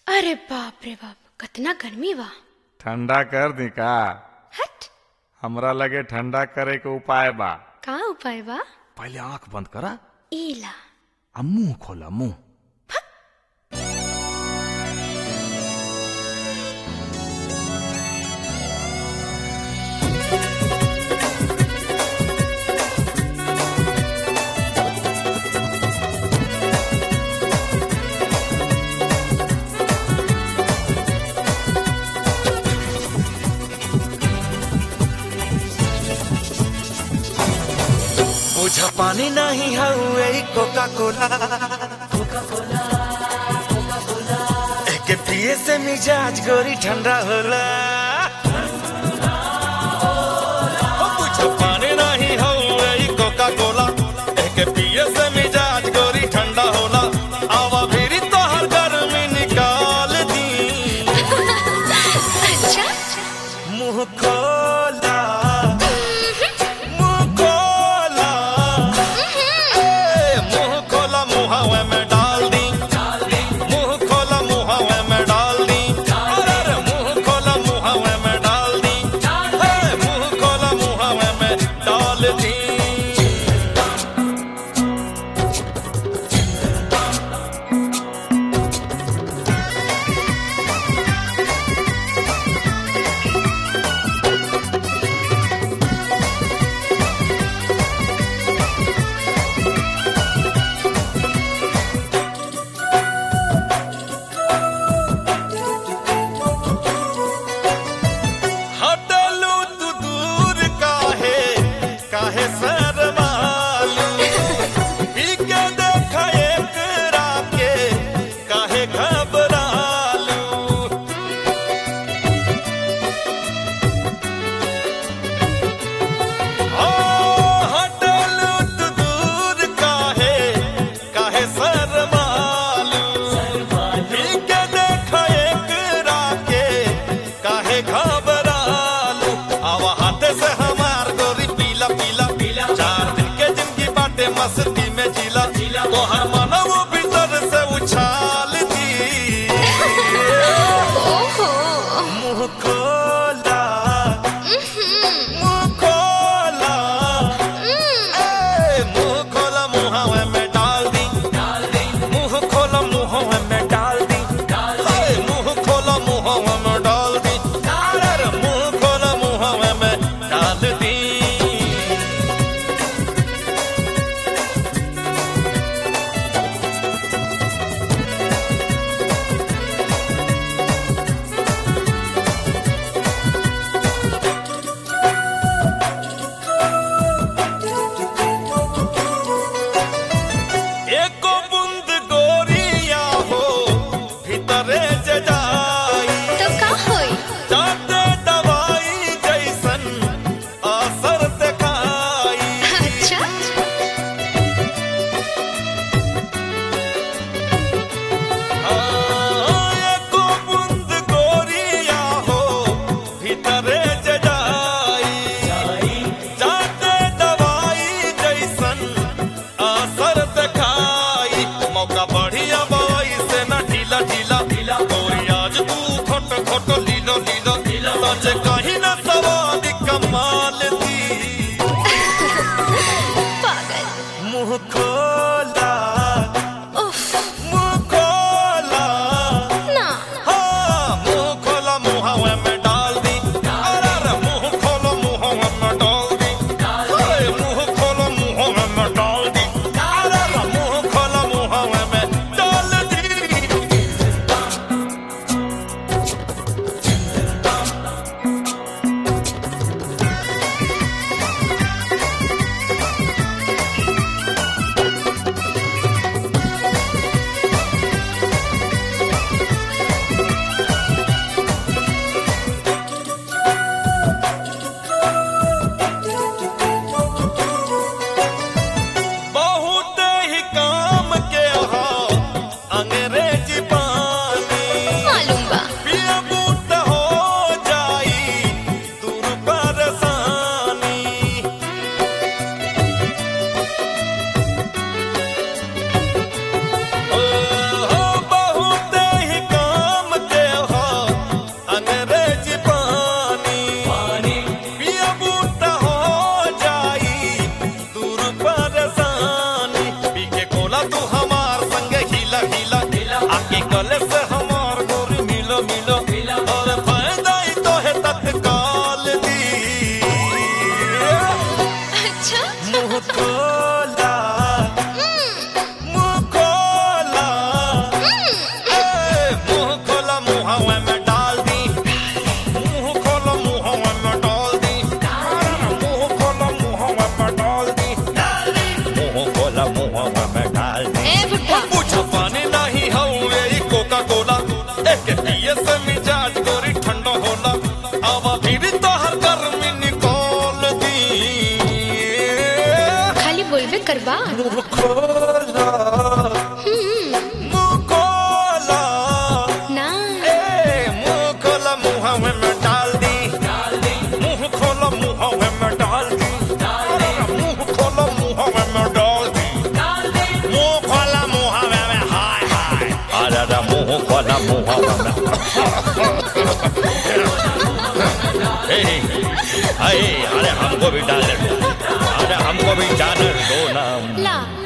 अरे बाप रे बाप कतना गर्मी बा ठंडा कर दी का हट हमरा लगे ठंडा करे के उपाय बा का उपाय बा पहले आंख बंद करा ईला आ मुंह खोला मुंह बुझा पानी नहीं हउए कोका कोला एके पिए से मिजाज गोरी ठंडा होला ओ बुझा पानी नहीं हउए कोका कोला एके पिए से मिजाज गोरी ठंडा होला आवा फिरी तोहर गर्मी निकाल दी अच्छा मुंह खोला मुंह खोला ए, मुंह खोला मुहावे में डाल दी मुंह खोला मुहावे में डाल दी अरे अरे, मुंह खोला मुहावे में डाल दी ए, मुंह खोला मुहावे में डाल दी हटलू तू दूर काहे काहे शर्मालू पी के देख एक राके काहे घबरालू ओ हटलू तू दूर काहे काहे शर्मालू पी के देख एक राके काहे घबरालू आवा हाथे से हमार गोरी पीला पीला पीला चार दिन के जिंदगी बाटे मस्ती में जीला जीला तो हर मनव भीतर से उछाल दी ओहो मुंह खोला मुंह खोला ए, मुंह खोला मुहावे में डाल दी मुंह खोला मुहावे में डाल दी हाय, मुंह खोला मुहावे में डाल दी अरे अरे, मुंह खोला मुहावे में डाल दी अरे अरे मुंह खोला मुंह अरे हमको भी डाल अरे हमको भी जाना दो ना ला